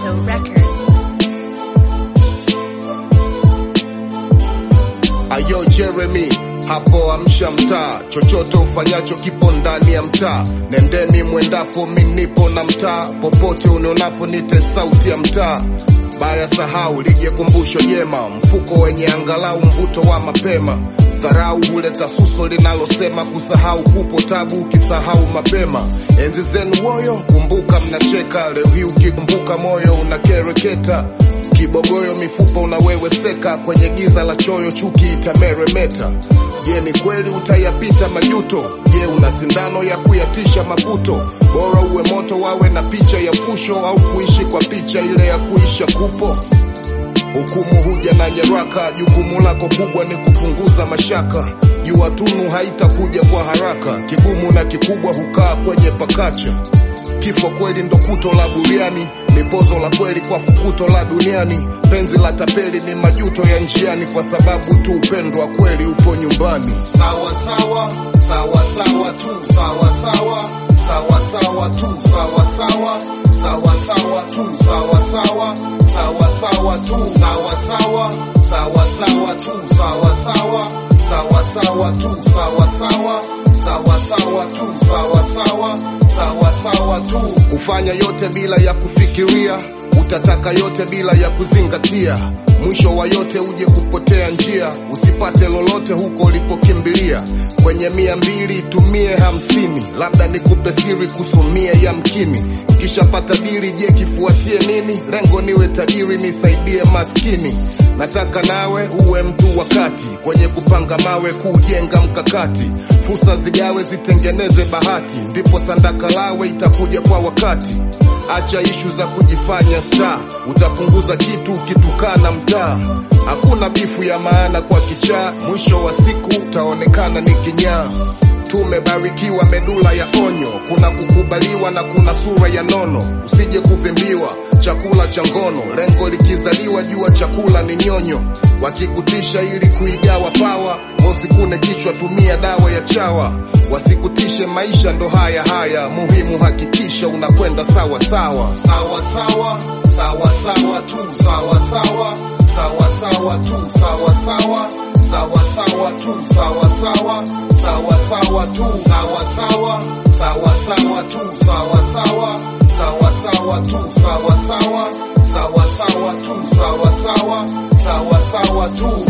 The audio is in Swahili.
Ghetto Record. Ayo Jeremy, hapo amsha mtaa, chochote ufanyacho kipo ndani ya mtaa. Nendeni mwendapo, mi nipo na mtaa, popote unionapo nite sauti ya mtaa. Baya sahau lije kumbusho jema, mfuko wenye angalau mvuto wa mapema. Dharau huleta suso linalosema kusahau kupo tabu, ukisahau mapema. Enzi zenu woyo, kumbuka mnacheka, leo hii ukikumbuka moyo unakereketa kibogoyo mifupa unaweweseka kwenye giza la choyo, chuki itameremeta. Je, ni kweli utayapita majuto? Je, una sindano ya kuyatisha maputo? Bora uwe moto wawe na picha ya fusho, au kuishi kwa picha ile ya kuisha kupo. Hukumu huja na nyaraka, jukumu lako kubwa ni kupunguza mashaka. Jua tunu haitakuja kwa haraka, kigumu na kikubwa hukaa kwenye pakacha. Kifo kweli ndo kuto la buriani, ni pozo la kweli kwa fukuto la duniani. Penzi la tapeli ni majuto ya njiani, kwa sababu tu upendo wa kweli upo nyumbani. Sawa sawa sawa sawa tu sawa sawa sawa sawa tu sawa sawa sawa sawa tu sawa sawa sawa sawa tu sawa sawa sawa sawa tu sawa sawa sawa sawa tu sawa sawa sawa sawa tu sawa sawa sawa sawa tu. Kufanya yote bila ya kufikiria, utataka yote bila ya kuzingatia. Mwisho wa yote uje kupotea njia, usipate lolote huko ulipokimbilia. Kwenye mia mbili tumie hamsini, labda nikupe siri kusumia yamkini. Kishapata dili, je kifuatie nini? Lengo niwe tajiri, nisaidie maskini. Nataka nawe uwe mtu wakati kwenye kupanga mawe, kujenga mkakati. Fursa zigawe, zitengeneze bahati, ndipo sandaka lawe itakuja kwa wakati. Acha ishu za kujifanya star, utapunguza kitu ukitukana mtaa. Hakuna bifu ya maana kwa kichaa, mwisho wa siku utaonekana ni kinyaa. Tumebarikiwa medula ya onyo, kuna kukubaliwa na kuna sura ya nono. Usije kuvimbiwa chakula cha ngono, lengo likizaliwa jua chakula ni nyonyo. Wakikutisha ili kuigawa pawa, usikune kichwa, tumia dawa ya chawa. Wasikutishe maisha ndo haya haya, muhimu hakikisha unakwenda sawa sawa sawa sawa sawa sawa tu sawa sawa sawa sawa tu sawa sawa sawa sawa tu sawa sawa sawa sawa tu sawa sawa sawa sawa tu sawa sawa sawa sawa tu sawa sawa sawa sawa tu sawa sawa sawa sawa tu